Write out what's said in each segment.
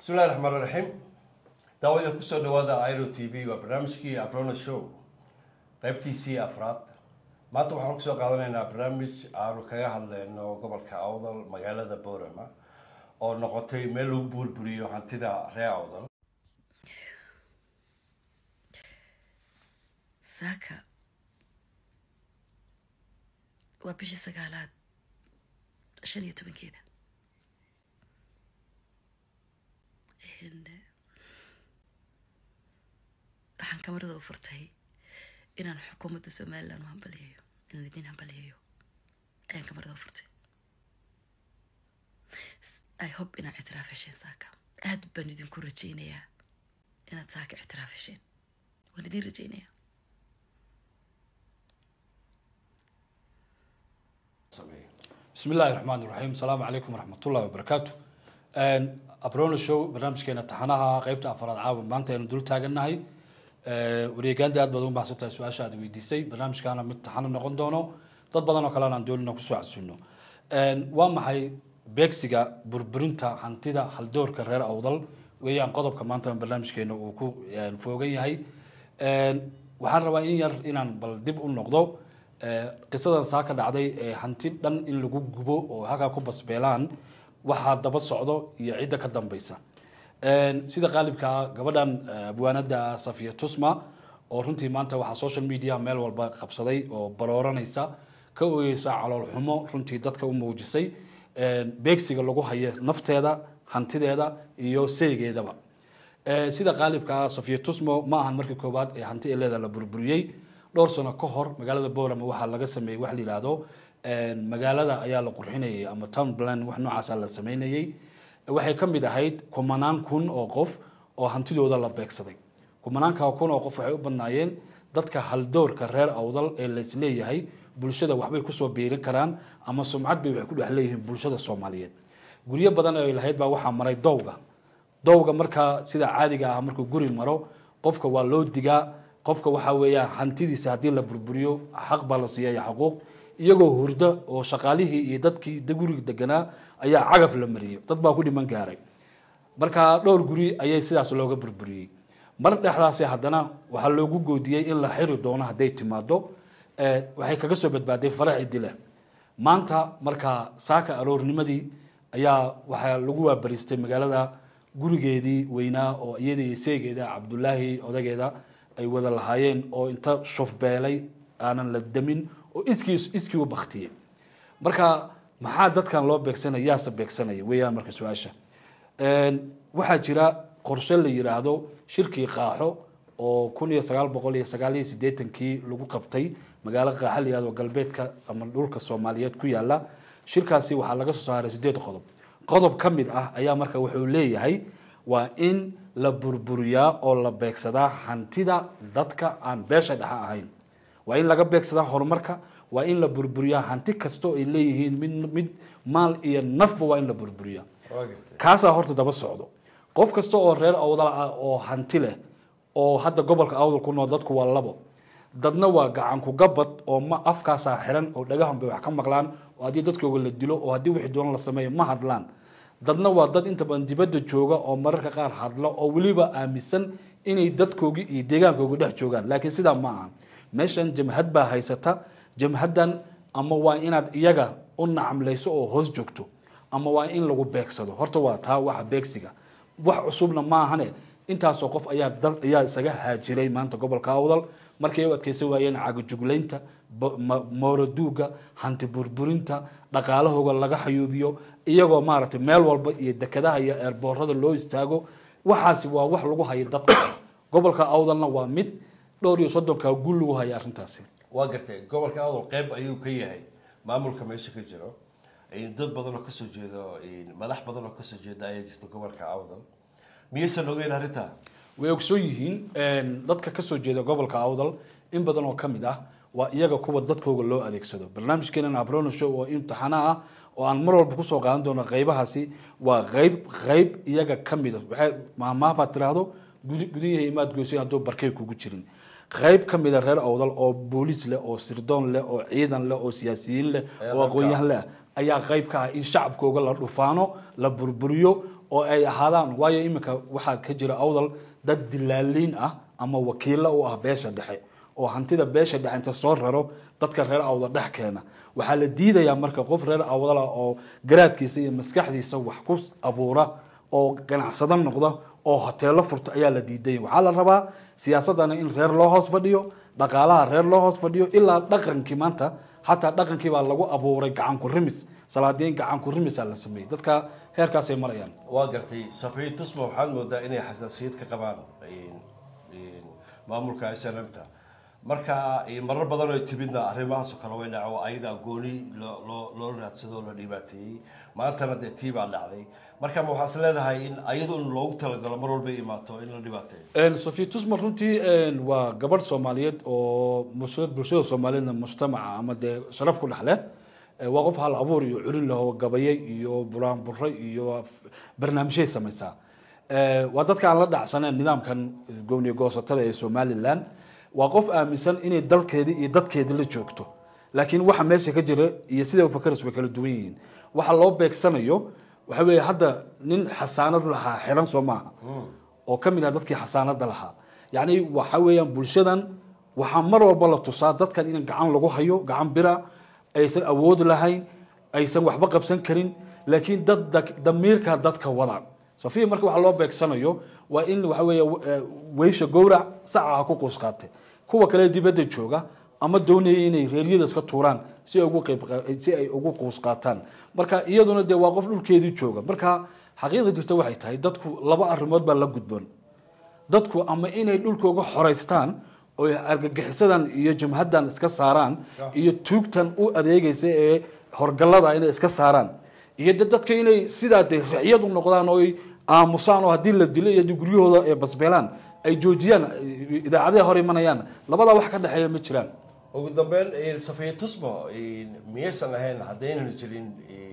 bismillahi raxmaan raxiim daawada kusoo dhawaada iro t v waa barnaamijkii abrona show qaybtiisii afraad maanta waxaan kusoo qaadanaynaa barnaamij aanu kaga hadleyno gobolka awdal magaalada boorama oo noqotay meel lagu buurburiyo hantida ree awdal saaka waa bishii sagaalaad shan iyo tobankeeda waxaan kamarada u furtay inaan xukuumadda somalilan u hambaliyayo inaan idiin hambaliyayo ayaan kamarada u furtay i hope inaad ictiraaf hesheen saaka aad baan idinku rajaynayaa inaad saaka ictiraaf hesheen waan idiin rajaynayaa bismi illaahi raxmaan iraxiim asalaamu calaykum waraxmatullahi wabarakaatu abrona show barnaamijkeena taxanaha qeybta afaraad caawa maanta aynu dul taagannahay wareegaanta aad baad ugu mahadsan tahay su-aasha aad weydiisay barnaamijkaana mid taxano noqon doono dad badan oo kalena aan doonina kusoo casuuno waa maxay beegsiga burburinta hantida haldoorka reer awdal weeyaan qodobka maanta barnaamijkeena uu ku foogan yahay waxaan rabaa in yar inaan bal dib u noqdo qisadan saa ka dhacday ee hanti dhan in lagu gubo oo halkaa ku basbeelaan waxaa daba socdo iyo cidda ka dambeysa sida qaalibka ah gabadhan abwaanada safiya tusma oo runtii maanta waxaa social media meel walba qabsaday oo barooranaysa ka oyeysa calool xumo runtii dadka u muujisay beegsiga lagu hayo nafteeda hantideeda iyo seygeedaba sida qaalibka ah safiya tusmo ma ahan markii koowaad ee hanti eleeda la burburiyey dhowr sano ka hor magaalada borama waxaa laga sameeyey wax la yidhaahdo magaalada ayaa la qurxinayay ama town plan wax noocaasa la sameynayey waxay ka mid ahayd kumanaan kun oo qof oo hantidooda la beegsaday kumanaanka kun oo qof waxay u badnaayeen dadka haldoorka reer awdal ee laisleeyahay bulshada waxbay kusoo biirin karaan ama sumcad bay waxay ku dhex leeyihiin bulshada soomaaliyeed guryo badan ay lahayd baa waxaa maray dowga dowga markaa sida caadiga ah markuu guri maro qofka waa loo digaa qofka waxaa weeyaan hantidiisa haddii la burburiyo xaq baa la siiyaya xuquuq iyagoo hurdo oo shaqaalihii iyo dadkii guriga deganaa ayaa cagaf la mariyey dad baa ku dhiman gaaray marka dhowr guri ayay sidaas looga burburiyey mar dhexdaasi haddana waxaa loogu goodiyey in la xiri doono hadday timaado waxay kaga soo badbaaday faraci dila maanta markaa saaka aroornimadii ayaa waxaa lagu waabariistay magaalada gurigeedii weynaa oo iyada iyo seegeeda cabdulaahi odageeda ay wada lahaayeen oo inta shufbeelay aanan la damin oo iskii iskii u baktiyey marka maxaa dadkan loo beegsanaya yaase beegsanaya weeyaan marka su-aasha waxaa jira qorshe la yiraahdo shirkii qaaxo oo kun iyo sagaal boqol iyo sagaal iyo siddeetankii lagu qabtay magaalo qaaxa la yihahdo galbeedka ama dhulka soomaaliyeed ku yaala shirkaasi waxaa laga soo saaray sideed qodob qodob ka mid ah ayaa marka wuxuu leeyahay waa in la burburiyaa oo la beegsadaa hantida dadka aan beesha dhexe ahayn waa in laga beegsadaa horumarka waa in la burburiyaa hanti kastoo ay leeyihiin mid mid maal iyo nafba waa in la burburiyaa kaasaa horta daba socdo qof kasta oo reer awdal ah oo hanti leh oo hadda gobolka awdal ku nool dadku waa labo dadna waa gacanku gabad oo ma afkaasaa xiran oo dhagahan bay wax ka maqlaan oo haddii dadkooga la dilo oo haddii wixii doona la sameeyo ma hadlaan dadna waa dad inta badan dibadda jooga oo mararka qaar hadla oo weliba aaminsan inay dadkoogii iyo deegaankooga dhex joogaan laakiin sidaa ma aha meeshan jamhad baa haysata jamhaddan ama waa inaad iyaga u nacamlayso oo hoos joogto ama waa in lagu beegsado horta waa taa waxa beegsiga wax cusubna ma ahane intaasoo qof ayaa dal ayaa isaga haajiray maanta gobolka awdal markay u adkeysan waayeen cagajuglaynta mooroduuga hanti burburinta dhaqaalahooga laga xayuubiyo iyagoo maaragtay meel walba iyo dekadaha iyo eerboorada loo istaago waxaasi waa wax lagu hayo dadka gobolka awdalna waa mid dhowr iyo soddonka gul lagu haya arrintaasi waa gartay gobolka awdal qeyb ayuu ka yahay maamulka meesha ka jiro dad badan oo kasoo jeedo madax badan oo kasoo jeeda ayaa jirta gobolka awdal miyaysan ogeyn arrintaa way ogsoon yihiin dadka kasoo jeeda gobolka awdal in badan oo kamid ah waa iyaga kuwa dadkooga loo adeegsado barnaamijkeenan abrono show oo imtixaana ah oo aan mar walba kusoo qaadan doono qeybahaasi waa qeyb qeyb iyaga kamid a waxay maamaabaad tiraahdo gudiyaha imaad goysay hadduu barkay kugu jirin qayb ka mida reer awdal oo booliis leh oo sirdoon leh oo ciidan leh oo siyaasiyiin leh Ayaa oo qayb ka ah. aqoon-yahan leh ayaa qayb ka ah in shacabkooga la dhufaano la burburiyo oo ay ahaadaan waayo iminka waxaa ka jira awdal dad dilaaliin ah ama wakiilo u ah beesha dhexe oo hantida beesha dhexe inta soo raro dadka reer awdal dhex keena waxaa la diidayaa marka qof reer awdala oo garaadkiisa iyo maskaxdiisa wax ku abuura oo ganacsado noqda oo hoteelo furta ayaa la diiday waxaa la rabaa siyaasadana in reer loo hoos fadhiyo dhaqaalaha reer loo hoos fadhiyo ilaa dhaqankii maanta xataa dhaqankii baa lagu abuuray gacan ku rimis salaadiin gacan ku rimisaa la sameeyey dadka heerkaasay marayaan waa gartay safiy tusma waxaad moodaa inay xasaasiyad ka qabaan maamulka snmta marka marar badan oo timidna arrimahaasoo kale way dhaco ayadaa gooni loo loo loo raadsado oo la dhibaateeyey maantana dee tii baa dhacday marka ma waxaa is leedahay in ayadu in loogu talagalo mar walba imaato in la dhibaateeyo sofia tusma runtii waa gabadh soomaaliyeed oo mus- bulshada soomaaliyeedna mujtamaca ama dee sharaf ku dhexle waa qof hal abuur iyo curin laho gabaye iyo buraanbure iyo barnaamijyay samaysaa waa dadka aan la dhacsaneen nidaamkan gowniya goosatada ee somalilan waa qof aaminsan inay dalkeedii iyo dadkeedii la joogto laakiin waxa meesha ka jira iyo sida ufakarayso way kala duwan yihiin waxa loo beegsanayo waxa weeye hadda nin xasaanad lahaa xiran soo maaha oo ka mid ah dadkii xasaanada lahaa yacni waxa weeyaan bulshadan waxaa mar walba la tusaa dadkan in gacan lagu hayo gacan bira aysan awood lahayn aysan waxba qabsan karin laakiin dad damiirka dadka wada safiya marka waxa loo beegsanayo waa in waxa weeye weysha gowrac saca ha ku quus qaatay kuwa kale dibadda jooga ama doonaya inay reeryada iska tuuraan si ay ugu qayb si ay ugu quus qaataan marka iyaduna dee waa qof dhulkeedii jooga marka xaqiiqda jirta waxay tahay dadku laba arrimood baa la gudboon dadku ama inay dhulkooga xoraystaan oo argagixisadan iyo jumhaddan iska saaraan iyo tuugtan u adeegaysa ee horgallada inay iska saaraan iyo de dadka inay sidaa de riciyad u noqdaan oo ay aamusaan oo haddii la dilo iyo guryahooda ee basbeelaan ay joojiyaan idaacadaha hor imanayaan labadaa wax ka dhexeeya ma jiraan ugu dambeyn safiya tusmo miyaysan ahayn haddaynan jirin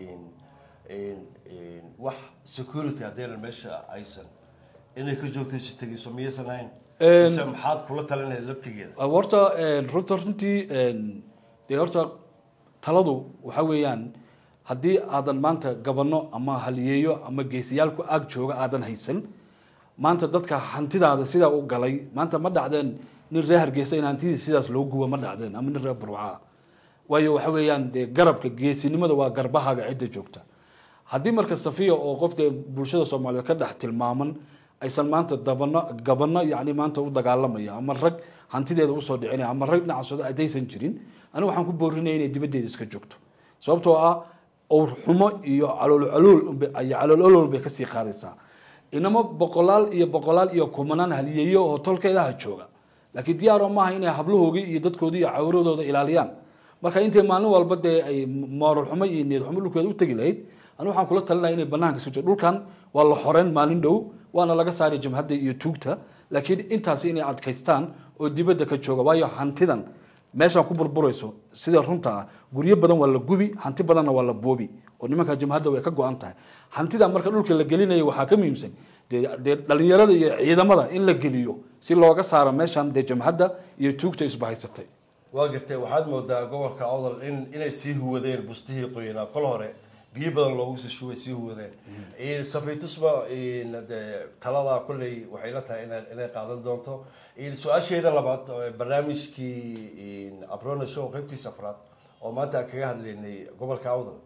wax security haddaynan meesha aysan inay ka joogtay si tegeyso miyaysan ahayn mise maxaad kula talinaya laftigeeda horta runta runtii dee horta taladu waxa weeyaan haddii aadan maanta gabano ama haliyeeyo ama geesiyaalku aag jooga aadan haysan maanta dadka hantidaada sidaa u galay maanta ma dhacdeen nin reer hargeysa in hantidii sidaas loo gubo ma dhacdeen ama nin reer burcaa waayo waxa weeyaan dee garabka geesinimada waa garbahaaga cidda joogta haddii marka safiya oo qof dee bulshada soomaaliyeed ka dhex tilmaaman aysan maanta dabano gabano yani maanta u dagaalamaya ama rag hantideeda usoo dhicinaya ama rag dhinacaasooda haddaysan jirin aniga waxaan ku boorinaya inay dibaddeeda iska joogto sababtoo ah owr xumo iyo calool calool iyo calool olool bay kasii qaadaysaa inama boqolaal iyo boqolaal iyo kumanaan haliyeeyo oo tolkeedaha jooga laakiin diyaaro maaha inay hablahoogii iyo dadkoodii iyo cawradooda ilaaliyaan marka intay maalin walba dee ay moorol xumo iyo niyad xumo dhulkeeda u tegi lahayd aniga waxaan kula talinaya inay banaanka iska joogo dhulkan waa la xoreyn maalin dhow waana laga saaray jamhadda iyo tuugta laakiin intaasi inay adkaystaan oo dibadda ka jooga waayo hantidan meeshaan ku burburayso sida runta ah guryo badan waa la gubi hanti badanna waa la boobi oo nimanka jamhadda way ka go-an tahay hantida marka dhulka la gelinayo waxaa ka muhiimsan dee dee dhalinyarada iyo ciidamada in la geliyo si looga saaro meeshan dee jamhadda iyo tuugta isbahaysatay waa gartay waxaad moodaa gobolka awdal in inay sii huwadeen bustihii qoyanaa kol hore biyo badan loogu sii shubay sii huwadeen safiitusma de taladaa kolley waxay la tahay ina inay qaadan doonto su-aasheeda labaad barnaamijkii abrona show qaybtiisa afraad oo maanta aan kaga hadlaynay gobolka awdal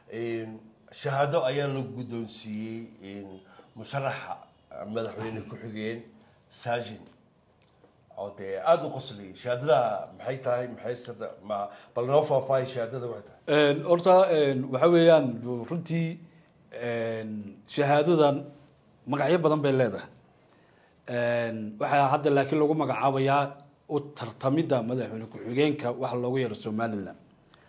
shahaado ayaa la guddoonsiiyey musharaxa madaxweyne ku-xigeen saajin oo dee aada u qosliyay shahaadada maxay tahay maxay sada ma bal noo faahfaahay shahaadada waxay tahay horta waxa weeyaan runtii shahaadadan magacyo badan bay leedahay waxaa hadda laakiin lagu magacaabayaa u tartamidda madaxweyne ku-xigeenka waxa loogu yeero somaliland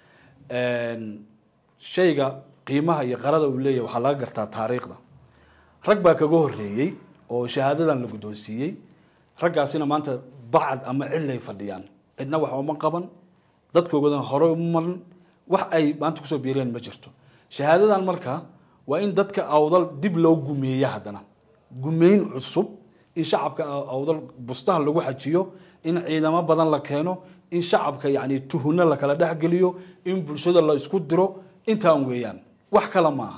shayga qiimaha iyo qarada uu leeyahy waxaa laga gartaa taariikhda rag baa kaga horeeyey oo shahaadadan la guddoonsiiyey raggaasina maanta bacad ama cilay fadhiyaan cidna wax uma qaban dadkoogadan hore uma marin wax ay maanta kusoo biireen ma jirto shahaadadan marka waa in dadka awdal dib loo gumeeya haddana gumeyn cusub in shacabka awdal bustaha lagu xajiyo in ciidamo badan la keeno in shacabka yani tuhuna lakala dhexgeliyo in bulshada la isku diro intaan weeyaan wax kale maaha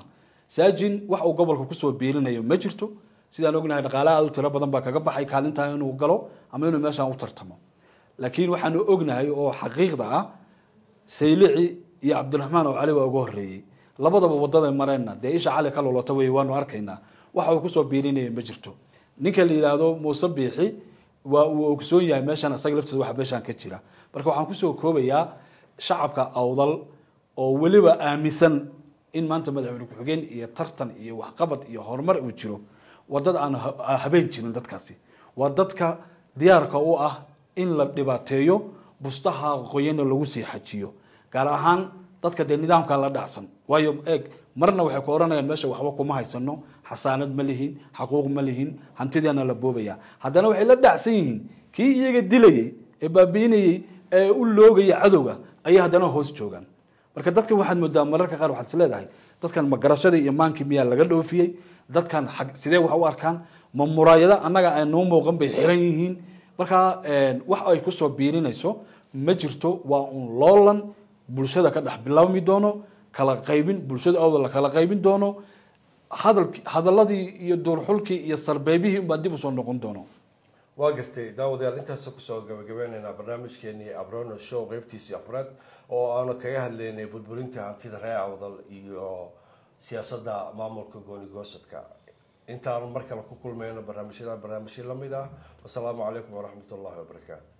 saajin wax uu gobolka kusoo biirinayo ma jirto sidaan ognahay dhaqaalaha aad u tiro badan baa kaga baxay kaalintaa inuu galo ama inuu meeshaan u tartamo laakiin waxaanu ognahay oo xaqiiqda ah saylici iyo cabdiraxmaan oo cali baa uga horreeyey labadaba wadaday mareenna dee isha cali ka lolota wey waanu arkaynaa waxa uu kusoo biirinaya ma jirto ninka la yidhaahdo muuse biixi waa uu ogsoon yahay meeshaan isaga laftiisa waxa meeshaan ka jira marka waxaan kusoo koobayaa shacabka awdal oo weliba aaminsan in maanta madaxweyne ku-xigeen iyo tartan iyo waxqabad iyo horumar uu jiro waa dad aan ha- habeen jirin dadkaasi waa dadka diyaarka u ah in la dhibaateeyo bustaha qoyana lagu sii xajiyo gaar ahaan dadka dee nidaamka la dhacsan waayo eeg marna waxay ku oranayaan meesha waxba kuma haysano xasaanad ma lihin xaquuq ma lihin hantideena la boobaya haddana waxay la dhacsan yihiin kii iyaga dilayey ee baabiinayey ee u loogaya cadowga ayay haddana hoos joogaan marka dadkan waxaad moodaa mararka qaar waxaad is leedahay dadkan ma garashadii iyo maankii miyaa laga dhoofiyey dadkan xag sidee wax u arkaan ma muraayado annaga aan noo muuqan bay xiran yihiin marka wax ay kusoo biirinayso ma jirto waa un loolan bulshada ka dhex bilaabmi doono kala qaybin bulshada awda la kala qaybin doono hadal hadaladii iyo duurxulkii iyo sarbeebihii unbaa dib usoo noqon doono waa gartay daawadayaal intaasoo kusoo gabagabeynaynaa barnaamijkeenii abrono show qeybtiisii afraad oo aanu kaga hadlaynay burburinta hantida ree awdal iyo siyaasadda maamulka gooni goosadka intaanu mar kale ku kulmayno barnaamijyadan barnaamijyo lamid ah wasalaamu calaykum waraxmat ullahi wabarakaatu